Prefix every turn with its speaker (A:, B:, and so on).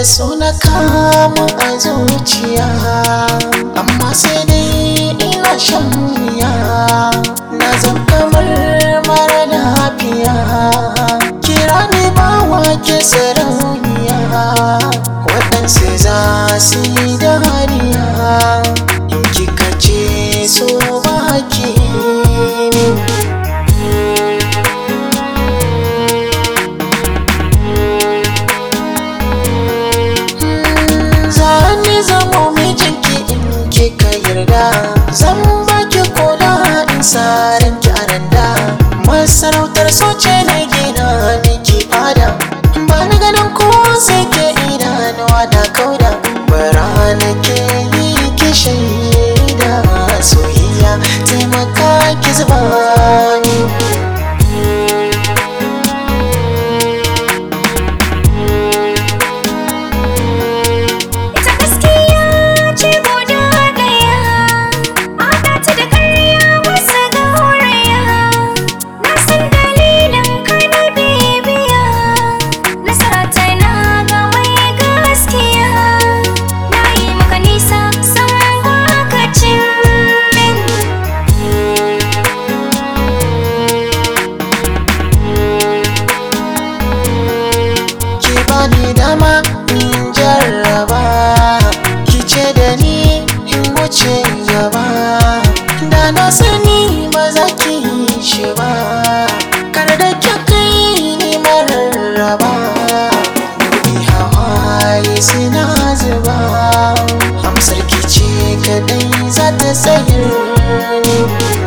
A: so na kama a zuciya amma sai dai ina shan wuya na zan kamar mara lafiya kira ni bawa ke sarauniya waɗansu za su yi dariya in kika ce so baki zani zamo mijinki in kika yarda zan baki kula in saran ki aranda masarautar soce na gina miki fada ba na ganin ko sai ke idanuwa na kauda bara na ke yi ki shaida soyayya taimaka ki zuba ni
B: Ita gaskiya ce guda ɗaya, haɗa ta da ƙarya wasu gauraya. Na san dalilin ka na bibiya, nasara ta na ga mai gaskiya. Na yi maka nisa san baka cin min.
A: ki bani dama in jarraba ki ce da ni in wuce gaba da na sani ba za ki yi shi ba kar da ki kai ni mararraba dubi hawaye suna zuba amsar ki ce kadai za ta tsayar ni